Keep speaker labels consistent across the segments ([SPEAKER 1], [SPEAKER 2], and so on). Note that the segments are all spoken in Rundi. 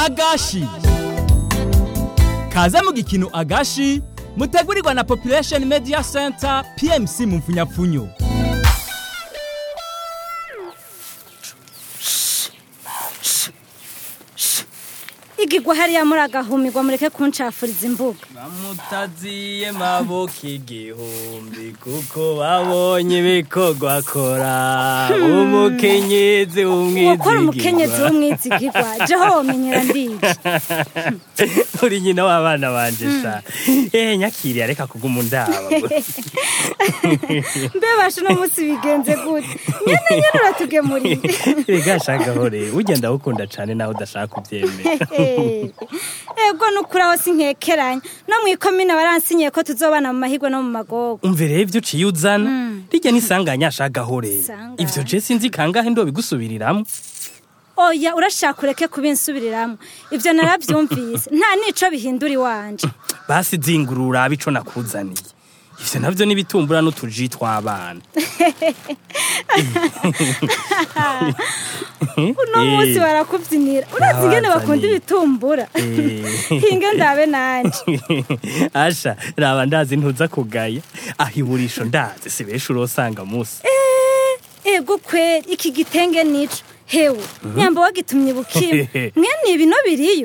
[SPEAKER 1] agashi kaze mu gikino agashi mutegurirwa na population media center pmc mu mfunyapfunyo
[SPEAKER 2] igigwa hariya muri agahumirwa mureke kuncafuriza imbuga
[SPEAKER 3] bamutaziye maboko igihumbi kuko babonye ibikorwa akora umukenyezi
[SPEAKER 2] wakora umukenyezi
[SPEAKER 3] w'umwizigirwa
[SPEAKER 2] w'umwizigirwa jeho womenyera ndiki
[SPEAKER 3] uri nyina w'abana banje sha eh nyakiriya reka kuguma undaba
[SPEAKER 2] mbebashe uno munsi bigenze gute nyene nyene uratugemurire
[SPEAKER 3] rega shagahore ugenda ukunda cane nawe udashaka kuvyemera
[SPEAKER 2] ego nukuri aho sinkekeranya no mw'ikomine baransinyiye ko tuzobana mu mahigwe no mu magogo
[SPEAKER 3] umve rero ivyo uciye uzana rirya nisanganya shagahore
[SPEAKER 2] Isanganya.
[SPEAKER 3] ivyo je sinzi kangahe ndo bigusubiriramwo
[SPEAKER 2] oya urashaka ureke kubinsubiriramwo ivyo naravyumvise nta nico bihindura iwanje
[SPEAKER 3] basi zingurura ico nakuzaniye ivyo navyo n'ibitumbura n'utuji tw'abana
[SPEAKER 2] uno munsi
[SPEAKER 3] Eh.
[SPEAKER 2] barakubyinira urazi ingene bakunda
[SPEAKER 3] Nabazaniye.
[SPEAKER 2] ibitumbura
[SPEAKER 3] Eh.
[SPEAKER 2] hinge ndabe nanje
[SPEAKER 3] asha raba ndazi ntuza kugaya aho iburisho ndazi si benshi urosanga musi
[SPEAKER 2] ego kweri iki gitenge nico hewe nyamba wagitumye bukimwe mwene ibino biriyo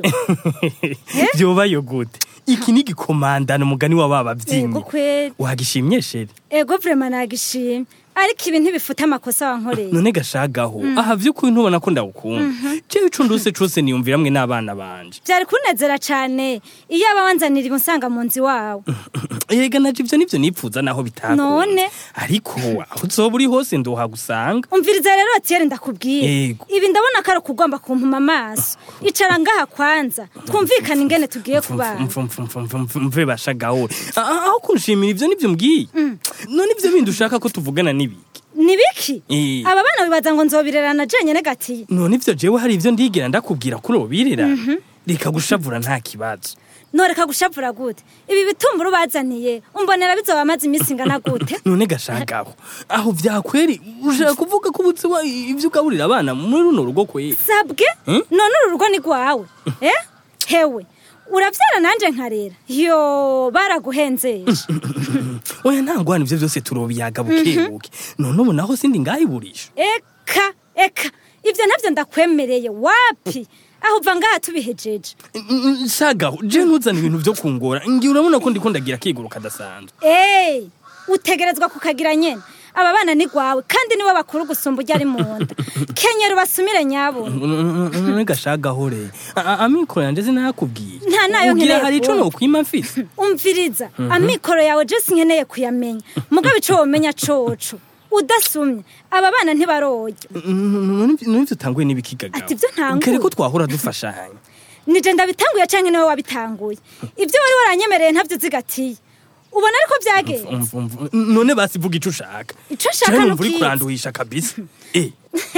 [SPEAKER 3] vyobayo gute iki ni igikomandano umugani wa
[SPEAKER 2] ego
[SPEAKER 3] babavyinnyi
[SPEAKER 2] kweri
[SPEAKER 3] wagishimye sheri
[SPEAKER 2] ego vrema nagishimye ariko ibi ntibifuta amakosa wankoreye
[SPEAKER 3] none gashagaho aha vy'ukuri ntubona ko ndawukunda jewe ico ndose cose niyumviramwe n'abana banje
[SPEAKER 2] vyari kunezera cane iyo aba wanzanira ibi nsanga mu nzi wawe
[SPEAKER 3] yega naje ivyo nivyo nipfuza naho bitakunda
[SPEAKER 2] None?
[SPEAKER 3] ariko aho uzoba uri hose ndohagusanga
[SPEAKER 2] umviriza rero tiyeri ndakubwira
[SPEAKER 3] Yego.
[SPEAKER 2] ibi ndabona ko ari ukugomba kumpuma amaso icara ngaha kwanza twumvikane ingene tugiye kubana
[SPEAKER 3] mve bashagaho aho kunshimira ivyo nivyo mbwiye none ivyo bindi ushaka ko tuvugana n'ibiki
[SPEAKER 2] ni biki
[SPEAKER 3] Eh.
[SPEAKER 2] aba bana bibaza ngo nzobirerana jenyene gatiye
[SPEAKER 3] none ivyo jewe hari ivyo ndigira ndakubwira kuri ubirera reka gushavura nta kibazo
[SPEAKER 2] noreka gushavura gute ibi bitumbura ubazaniye umbonera bizoba amaze iminsi ingana gute
[SPEAKER 3] none gashagaho aho vyakweri ushaka kuvuga ko ubutse wa ivyo ugaburira abana muri runo rugo kweri
[SPEAKER 2] sabwe
[SPEAKER 3] Hmm?
[SPEAKER 2] none uru rugo ni rwawe eh hewe uravyara nanje nkarera yo baraguhenzesha
[SPEAKER 3] oya ntangwana ivyo vyose turobiyaga bukebuke none ubu naho sindi ngahiburisha
[SPEAKER 2] eka eka ivyo ntavyo ndakwemereye wapi aho uva ngaha tubihejeje
[SPEAKER 3] shagaho je ntuzana ibintu vyo kungora ngiye urabona ko ndiko ndagira akiguru kadasanzwe
[SPEAKER 2] Ey, utegerezwa kukagira nyene aba bana ni gwawe kandi niwe bakuru gusumba ujya ari mu nda kenyera ubasumire nyabuna
[SPEAKER 3] none gashagaho re A- amikoro yanje sinakubwiye
[SPEAKER 2] Nta nayo
[SPEAKER 3] ugira
[SPEAKER 2] nkeneye
[SPEAKER 3] hari ico
[SPEAKER 2] kumva.
[SPEAKER 3] nokwima mfise
[SPEAKER 2] umviriza amikoro yawe je sinkeneye kuyamenya mugabo ico womenya coco udasumye aba bana ntibarorya
[SPEAKER 3] none ivyo utanguye n'ibikigagaho
[SPEAKER 2] Ati ivyo ntanguye?
[SPEAKER 3] kare ko twahora dufashanya
[SPEAKER 2] nije ndabitanguye canke niwe wabitanguye ivyo wari waranyemereye ntavyo zigatiye ubona ariko byagenze
[SPEAKER 3] Umva, umva. none basi vuga ico ushaka
[SPEAKER 2] Ico nshaka
[SPEAKER 3] Jewe
[SPEAKER 2] ni
[SPEAKER 3] numva uri
[SPEAKER 2] ubwiza.
[SPEAKER 3] kuranduhisha kabisa eh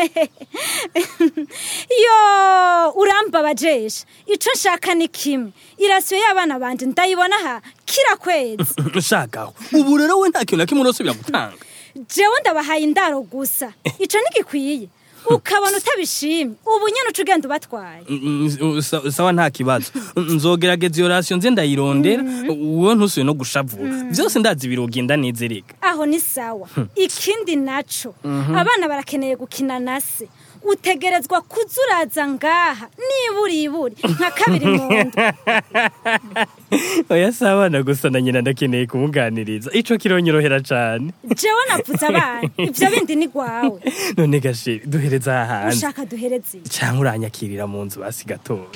[SPEAKER 2] yo urambabajesha ico nshaka ni kimwe irasiyo y'abana banje ndayibona aha kira kwezi
[SPEAKER 3] shagaho ubu rero we nta kintu na kimwe urosubira gutanga
[SPEAKER 2] jewe ndabahaye indaro gusa ico ntigikwiye ukabona utabishimye ubu nyene uca ugenda ubatwaye
[SPEAKER 3] Mm, mm, sa- sawa nta kibazo nzogerageza iyo rasiyo nze ndayirondera uwo ntusuye no gushavura vyose ndazi birogenda neza reka
[SPEAKER 2] aho ni sawa ikindi naco abana barakeneye gukina na se utegerezwa kuza uraza ngaha niburi iburi nka kabiri mu nda
[SPEAKER 3] oya si abana gusa na nyina ndakeneye kumuganiriza ico kironyorohera cane
[SPEAKER 2] jewe navuze abana ivyo bindi ni gwawe
[SPEAKER 3] none gasheri duhereza aha hanze
[SPEAKER 2] ushaka duhereze iki?
[SPEAKER 3] canke uranyakirira mu nzu basi gatoya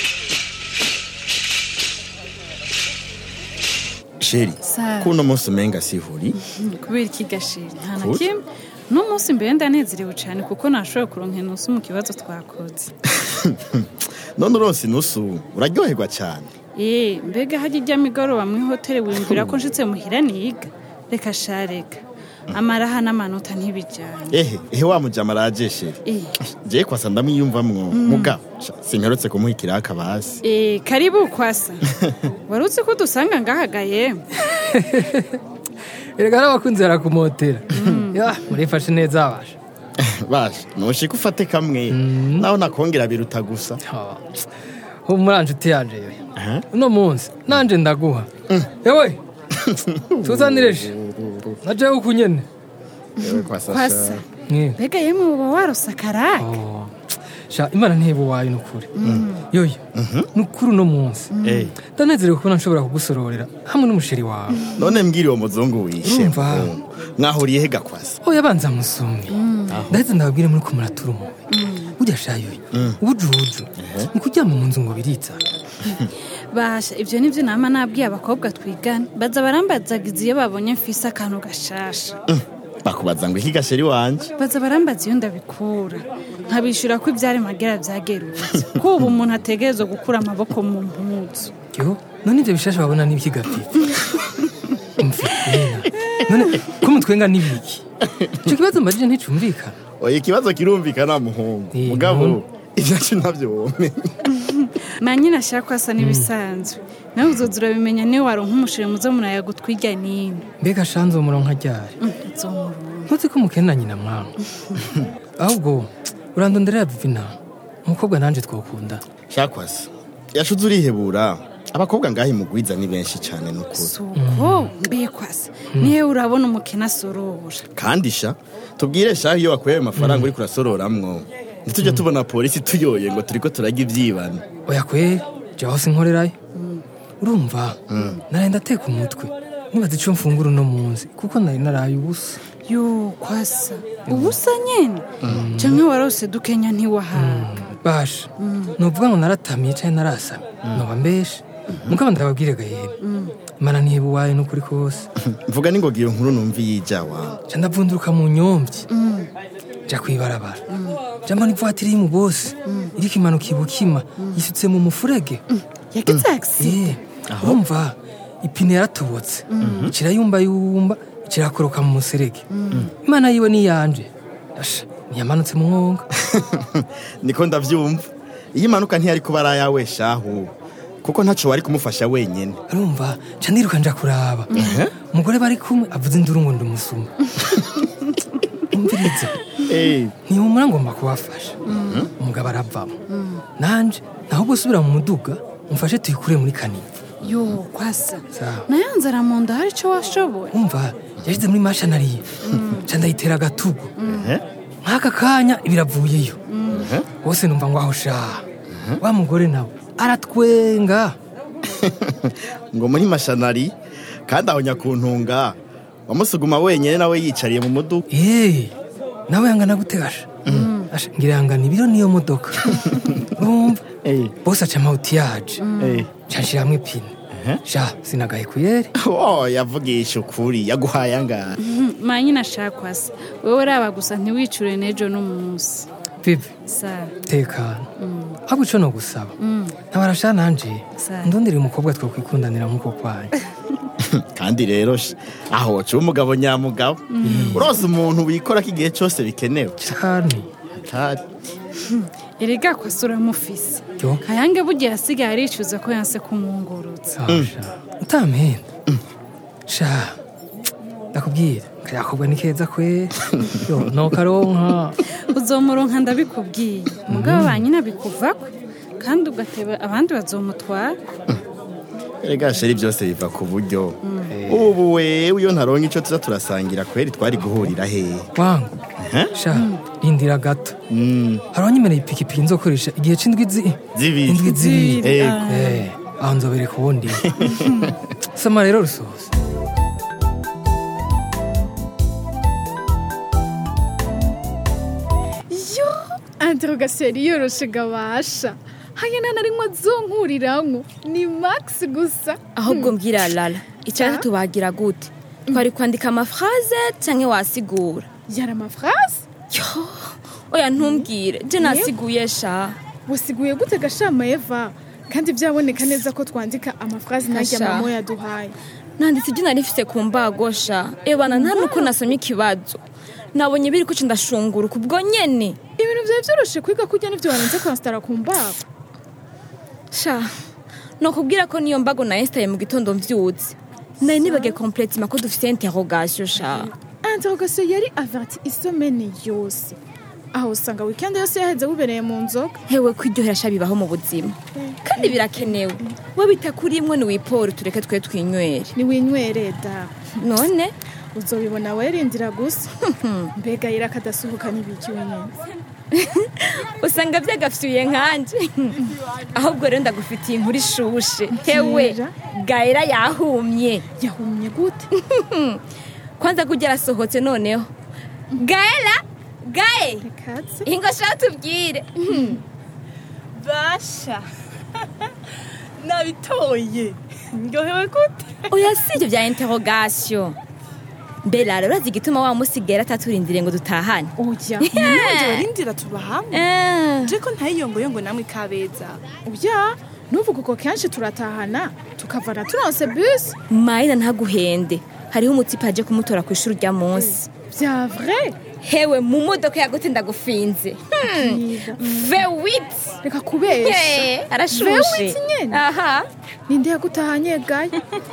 [SPEAKER 4] sheri
[SPEAKER 5] Sawa.
[SPEAKER 4] ko uno munsi umenga sihuri
[SPEAKER 5] kubera iki gashiri nta na
[SPEAKER 4] Kuki?
[SPEAKER 5] kimwe n'umunsi mbere ndanezerewe cyane kuko nashoboye kuronka inusu mu kibazo twakoze
[SPEAKER 4] none uronse inusu uraryoherwa cyane
[SPEAKER 5] ee mbega hajya ijya migoroba mu ihoteli wiyumvira ko nshitse muhira niga reka sha reka amaraha n'amanota ntibijyanye
[SPEAKER 4] ehe ehe wa mujama araje sheri
[SPEAKER 5] Eh.
[SPEAKER 4] jewe kwasa ndamwiyumvamwo mugabo sha, sinkarutse kumuha ikiraka basi
[SPEAKER 5] ee karibu kwasa wari uzi ko dusanga ngahagaye
[SPEAKER 6] erega n'abakunzi barakumotera Ya, murifashe neza abasha
[SPEAKER 4] basha noshika ufate kamwe naho nakongera biruta gusa
[SPEAKER 6] Ha, ubu muri nshuti yanje yoya
[SPEAKER 4] Aha.
[SPEAKER 6] uno munsi nanje ndaguha yewe tuzanireje naje uku nyene
[SPEAKER 4] Yewe kwa Sasha.
[SPEAKER 5] kwasa
[SPEAKER 6] Mwe.
[SPEAKER 5] mbega yemwe uba warosa karake
[SPEAKER 6] Oh. sha imana ntebe wayo nukuri yoyo nukuri uno munsi
[SPEAKER 4] Eh,
[SPEAKER 6] ndanezerewe kubona nshobora kugusororera hamwe n'umusheri wawe
[SPEAKER 4] none mbwira uwo muzungu wishe
[SPEAKER 6] Urumva?
[SPEAKER 4] Mm. mwahuriye he gakwasa
[SPEAKER 6] oya banza musumwe ndaheze ndababwire muri ko muratura umubi burya sha yoyo ubujuju ni kuryama mu nzu ngo biritsa
[SPEAKER 5] basha ibyo nibyo nama nabwiye abakobwa twigana baza barambazagiza iyo babonye mfise akantu gashasha
[SPEAKER 4] bakubaza ngo iki gasheri wanje
[SPEAKER 5] baza barambaza iyo ndabikura nkabishyura ko ibyari magera byagerutse ko ubu umuntu ategerezwa gukura amaboko mu mpuzu
[SPEAKER 6] yo none ibyo bishasha babona n'iby'igapfipi mfitena none ko mutwenga n'ibiki icyo kibazo mbajije nticumvikana
[SPEAKER 4] oya ikibazo kirumvikana muhungu
[SPEAKER 6] Eh,
[SPEAKER 4] mugabo
[SPEAKER 6] no.
[SPEAKER 4] ivyacu navyo womenya
[SPEAKER 5] manyine ashaka ko asa n'ibisanzwe nawe uzoza urabimenya niyo waronka umushiri muzo murayaga utwirya n'ino
[SPEAKER 6] mbega shanze uwo muronka ryari
[SPEAKER 5] nzomurunga
[SPEAKER 6] ntuzi ko mukena nyina mwana ahubwo urandonderera vivina umukobwa nanje twokunda
[SPEAKER 4] shakwasa yashuze urihebura abakobwa ngaho imugwiza ni benshi cane nukuri
[SPEAKER 5] suko mbiye kwasa niyo urabona umukene asorora
[SPEAKER 4] kandi sha tubwire shaho iyo wakuye ayo mafaranga uriko urasororamwo ntitujya tubona polisi tuyoye ngo turiko turarya ivyibano
[SPEAKER 6] oya kweri je hose nkorerayo urumva naraye ndateka umutwe nibaza ico mfungura uno munsi kuko nari naraye ubusa
[SPEAKER 5] yo kwasa ubusa nyene canke warose dukenya ntiwahaga
[SPEAKER 6] basha nuvuga ngo naratamiye canke narasamye noba mbeshe mugabo ndababwire gahera imana ntiheba uwayo n'ukuri kose
[SPEAKER 4] mvuga ningoga iyo nkuru numva yija wawe
[SPEAKER 6] ca ndavunduruka mu nyomvyi ja kwibarabara ja mbona ivatiri iri mu bosi iriko imanuka ibukima yisutse mu mufurege
[SPEAKER 5] yagize agisi
[SPEAKER 6] Eh, urumva ipine yaratobotse kirayumbayumba kirakoroka mu muserege imana yiwe niyanje asha ntiyamanutse mu mwonga
[SPEAKER 4] niko ndavyumva iyo imanuka ntiyari kuba ari ayawe shahu kuko ntaco wari kumufasha wenyene
[SPEAKER 6] urumva ca ndiruka nja kuraba umugore bari kumwe avuze induru ngo ndamusuma umviriza
[SPEAKER 4] Eh,
[SPEAKER 6] ntihumura ngomba kubafasha umugabo aravamo nanje naho gusubira mu muduga mufashe tuyikure muri kanini
[SPEAKER 5] yo kwasa
[SPEAKER 6] Sawa.
[SPEAKER 5] nayo nzara mu nda hari ico washoboye
[SPEAKER 6] umva yashyize muri mashanariye ca ndayitera agatugu nk'aka kanya biravuyeyo bose numva ngo aho sha wa mugore nawe aratwenga
[SPEAKER 4] ngo muri mashanari kandi aho nyakuntunga wamusuguma wenyene nawe yicariye mu muduga
[SPEAKER 6] Eh, nawe yangana gute gasha Asha, ngira yangana ibiro niyo modoka urumva
[SPEAKER 4] Eh.
[SPEAKER 6] bose aca amawutiyaje
[SPEAKER 4] Eh.
[SPEAKER 6] ca nshiramwo ipine sha sinagaye kuyere
[SPEAKER 4] oh yavugisha ukuri yaguhaye angara
[SPEAKER 5] manyine ashaka kwasa wowe raba gusa ntiwicure n'ejo n'umunsi
[SPEAKER 6] bibi
[SPEAKER 5] sa
[SPEAKER 6] tekana ahubwo ico no gusaba ntabarasha nanje
[SPEAKER 5] Sawa.
[SPEAKER 6] ndondere umukobwa twokwikundanira nk'uko kwanyu
[SPEAKER 4] kandi rero sha, aho woca umugabo nyamugabo urose umuntu wikorako igihe cose bikenewe
[SPEAKER 6] cane
[SPEAKER 4] Atari.
[SPEAKER 5] erega kwasa uramufise
[SPEAKER 6] yo
[SPEAKER 5] kayange bugiye asigaye aricuza ko yanse kumwungurutsa
[SPEAKER 6] sha utampenda sha ndakubwira kayakobwa ni keza kwe yo nokaronka
[SPEAKER 5] uzomuronka ndabikubwiye mugabo ba nyina bikuvako kandi ugateba abandi bazomutwara
[SPEAKER 4] erega sheri byose biva ku buryo ubu wewe iyo ntaronka ico tuza turasangira kweri twari guhurira hehe
[SPEAKER 6] wangu sha rindira gato hari abanyemereye ipikipiki nzokoresha igihe c'indwi zi
[SPEAKER 4] Zibiri.
[SPEAKER 6] indwi zibiri
[SPEAKER 4] Ego.
[SPEAKER 6] Eh, aho nzobereka ubundi soma rero rusoza
[SPEAKER 7] yo interrogation yoroshe gabasha haya nta na rimwe azonkuriramwo ni max gusa
[SPEAKER 8] ahubwo mbwira lala icyatsi tubagira gute twari kwandika amafraze cyangwa wasigura
[SPEAKER 7] yari amafrase
[SPEAKER 8] yo oya ntumbwire je nasiguye sha
[SPEAKER 7] wasiguye gute gashama eva kandi byaboneka neza ko twandika amafrase najya
[SPEAKER 8] Gasha.
[SPEAKER 7] mama yaduhaye
[SPEAKER 8] nanditse ibyo nari mfite ku mbago sha ebana nta nuko nasomye ikibazo nabonye biri kuca ndashunguruka ubwo nyene
[SPEAKER 7] ibintu byari byoroshe kwiga kurya n'ibyo warenze kwasitara ku mbago
[SPEAKER 8] sha nokubwira ko niyo mbago nayesitaye mu gitondo mvyutse nari nibagiye kompletima ko dufite interrogation sha
[SPEAKER 7] interrogation yari averti isomene yose aho usanga weekend yose yaheze bubereye mu nzoga
[SPEAKER 8] hewe kwiryohera sha bibaho mu buzima kandi birakenewe we bita kuri imwe niwipora tureke twe twinywere
[SPEAKER 7] niwinywere da
[SPEAKER 8] none
[SPEAKER 7] uzobibona werindira gusa mbega yira akadasuhuka n'ibiki wenyine
[SPEAKER 8] usanga byagafyuye nkanje ahubwo rero ndagufitiye inkuru ishushe hewe
[SPEAKER 7] Mbwira.
[SPEAKER 8] gaera yahumye
[SPEAKER 7] yahumye gute
[SPEAKER 8] kwanza kujya arasohotse noneho gaera gae
[SPEAKER 7] katse
[SPEAKER 8] ingo shaka tubwire
[SPEAKER 9] basha nabitoye ndyohewe gute
[SPEAKER 8] oya si ibyo bya interrogation mbere rero urazi igituma wa musigera ataturindire ngo dutahane
[SPEAKER 7] oya
[SPEAKER 9] nanjye barindira tuba hamwe
[SPEAKER 8] Eh,
[SPEAKER 9] nje ko ntayiyongoyongo namwe kabeza
[SPEAKER 7] oya nuvuga uko kenshi turatahana tukavana turonse bisi
[SPEAKER 8] mayina ntaguhende hariho umutipe aje kumutora ku ishuri rya munsi
[SPEAKER 7] bya vrai
[SPEAKER 8] hewe mu modoka yagute ndagufinze Hmm,
[SPEAKER 7] Bwiza.
[SPEAKER 8] vewiti
[SPEAKER 7] reka kubesha
[SPEAKER 8] Hey, arashushe
[SPEAKER 7] Vewiti nyene?
[SPEAKER 8] aha
[SPEAKER 7] ninde yagutahanye gaye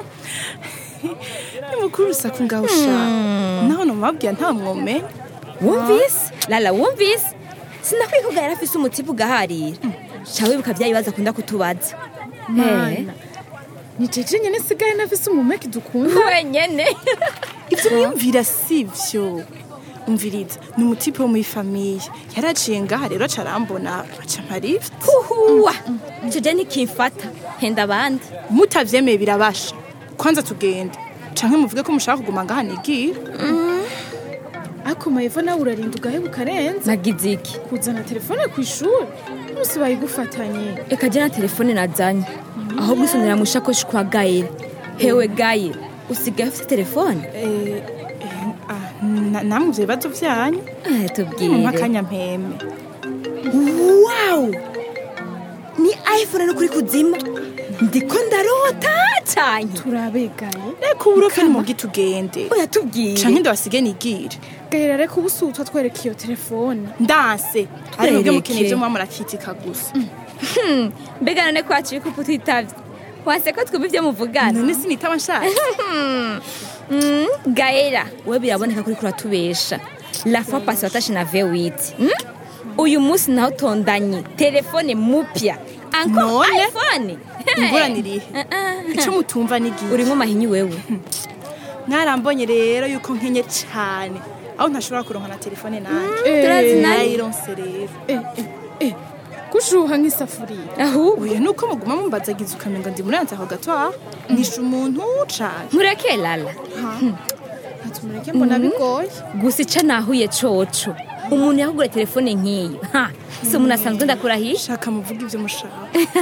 [SPEAKER 9] ni mukuru urusaku ngaho ushaka naho numabwira nta mwome
[SPEAKER 8] wumvise lala wumvise sinakwiye ko yari afise umutipe ugaharira ca wibuka bya bibazo akunda kutubaza
[SPEAKER 7] mana ni jeje nyene sigaye nafise umumeki dukunda
[SPEAKER 8] wenyene
[SPEAKER 9] ibyo mwiyumvira si byo umviriza ni umutipe wo muri famiye yaraciye ngaha rero aca arambona aca mparift
[SPEAKER 8] huhuwa ico je ntikimfata henda abandi
[SPEAKER 9] mutavyemeye birabasha kwanza tugende canke muvuge ko mushaka kuguma ngaha nigira
[SPEAKER 7] ariko mayiva nawe urarinda ugaheba ukarenza
[SPEAKER 8] nagize iki
[SPEAKER 7] kuzana telefone ku ishuri bose bayigufatanye
[SPEAKER 8] reka je na telefone nazanye aho gusonera mu shakoshi kwa gayire hewe gayire usigaye ufite telefone
[SPEAKER 9] Eh, eh, ah, na- namwe ivyo bibazo vyanyu
[SPEAKER 8] Eh,
[SPEAKER 9] mumpa
[SPEAKER 8] tubwire
[SPEAKER 9] akanya mpeme
[SPEAKER 8] wow ni iphone no kuri kuzima ndiko ndarota cyane
[SPEAKER 7] turabegaye
[SPEAKER 9] reka uburofe nimubwi tugende
[SPEAKER 8] oya tubwire
[SPEAKER 9] canke ndabasige nigire
[SPEAKER 7] gahera reka ubusutwa twereka iyo telefone
[SPEAKER 9] ndanse ari mubwe
[SPEAKER 8] Twereke.
[SPEAKER 9] mukeneye ivyo muba murakitika gusa
[SPEAKER 8] mbega none ko waciye kuko utitavye wase ko twumva ivyo muvugana
[SPEAKER 9] none sinitaba nshaka
[SPEAKER 8] Mm, gaera we biraboneka kuri kuratubesha la fois passée watashe na v8 mm? uyu munsi naho tondanye telefone mupya encore
[SPEAKER 9] None?
[SPEAKER 8] iphone
[SPEAKER 9] ingorane irihe
[SPEAKER 8] Eh, eh.
[SPEAKER 9] ico mutumva nigihe
[SPEAKER 8] urimwo mahinyu wewe
[SPEAKER 9] mwarambonye rero yuko nkenye cane aho ntashobora kuronka na telefone nanje
[SPEAKER 8] turazi nayo
[SPEAKER 9] nayironse rero
[SPEAKER 7] eh, eh, eh. gushuha nk'isafuriya
[SPEAKER 8] ahubwo
[SPEAKER 9] oya nuko muguma mumbazagiza ukamenga ndi muranze aho gato aho nishe umuntu cane
[SPEAKER 8] nkureke lala
[SPEAKER 7] ntatumureke mbona bigoye
[SPEAKER 8] gusa ica nahuye coco umuntu yahugura telefone nk'iyo ha si umuntu asanzwe ndakurahisha
[SPEAKER 9] shaka muvuga ivyo mushaka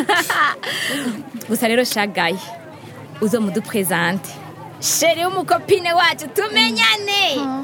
[SPEAKER 8] gusa rero shagaye uzo muduprezante sheri w'umukopine wacu tumenyane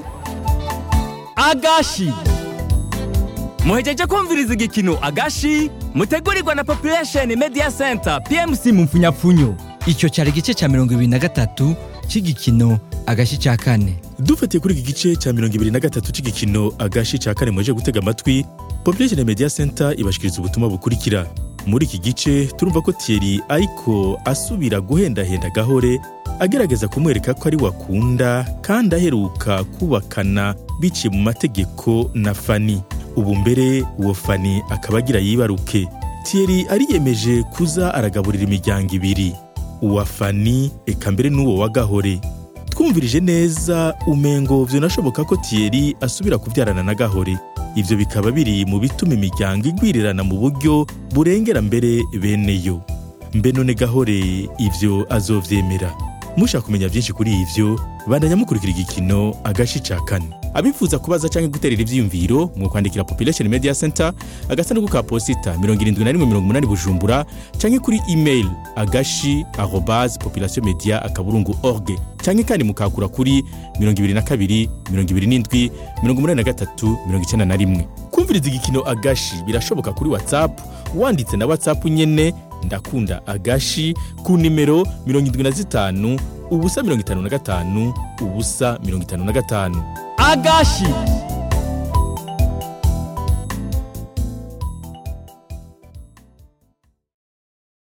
[SPEAKER 1] agashi muhejeje kumviriza igikino agashi mutegurirwa na population media center pmc mu mfunyapfunyo
[SPEAKER 10] icyo cyari igice cya mirongo ibiri na gatatu cy'igikino agashi cya kane
[SPEAKER 11] dufatiye kuri iki gice cya mirongo ibiri na gatatu cy'igikino agashi cya kane mwaje gutega amatwi population media center ibashikiriza ubutumwa bukurikira muri iki gice turumva ko thierry ariko asubira guhendahenda gahore agerageza kumwereka ko ari wakunda kandi aheruka kubakana biciye mu mategeko na fani ubu mbere uwo fani akaba agira yibaruke thierry ariyemeje kuza aragaburira imiryango ibiri uwa fani eka mbere n'uwo wa gahore twumvirije neza umengo vyonashoboka ko Thierry asubira kuvyarana na Gahore ivyo bikaba biri mu bituma imiryango igwirirana mu buryo burengera mbere beneyo mbe none Gahore ivyo azovyemera mushaka kumenya byinshi kuri ivyo bandanya mukurikira igikino agashi ca kane abifuza kubaza canke guterera ivyiyumviro mu kwandikira population media center agasanduku ka posita 7180 bujumbura canke kuri email agashi arobase population media akaburungu org canke kandi mukakura kuri 22 27 83 91 kumviriza igikino agashi birashoboka kuri whatsapp wanditse na whatsapp nyene ndakunda agashi ku nimero 75 ubusa 55 ubusa 55
[SPEAKER 1] agashi